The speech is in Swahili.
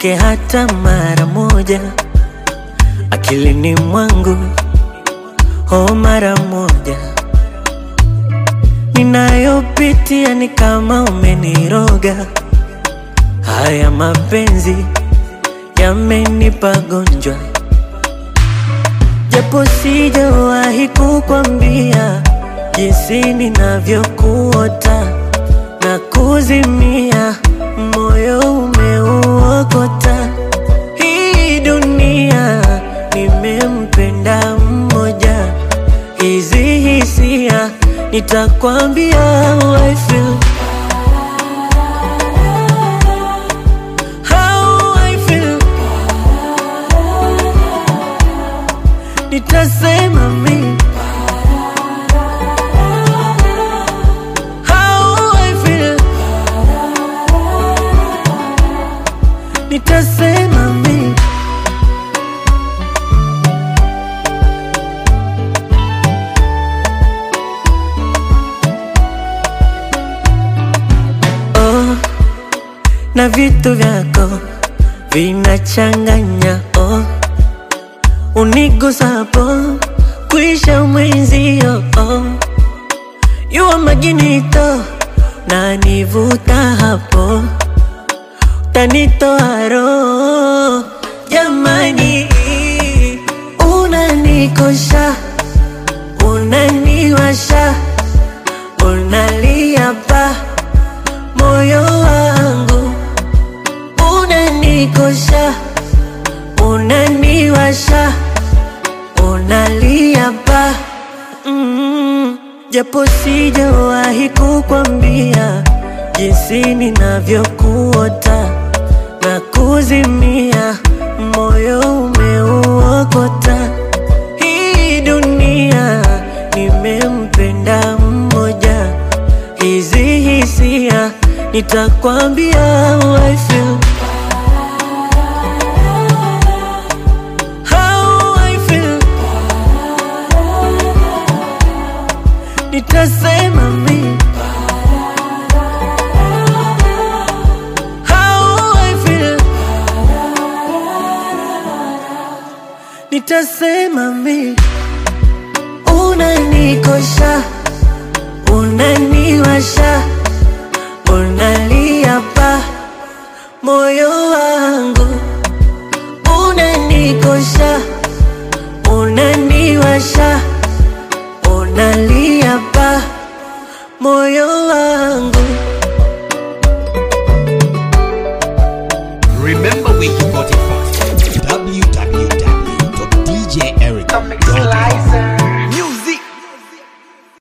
utoke hata mara moja akilini mwangu, oh, mara moja. Ninayopitia ni kama umeniroga, haya mapenzi yamenipa gonjwa, japo sijawahi kukwambia jinsi ninavyokuota na kuzimia, moyo umeuokota. Hii dunia nimempenda mmoja, hizi hisia nitakwambia how I feel. How I feel. Nitasema mimi How I feel. Nitasema mimi oh, na vitu vyako vinachanganya oh, unigusapo kuisha mwenzio oh, yuwa maginito na nivuta hapo tanitoa roho jamani, unanikosha unaniwasha unalia pa moyo wangu unanikosha unaniwasha unalia pa mm, japo sijawahi kukwambia jinsi ninavyokuota na kuzimia, moyo umeuokota. Hii dunia nimempenda mmoja, hizi hisia nitakwambia how I feel. How I feel. Nitasema mimi How I feel. Nitasema mi unanikosha, unaniwasha, unalia pa moyo wangu, unanikosha, unaniwasha, unalia pa moyo wangu. Remember Wiki 45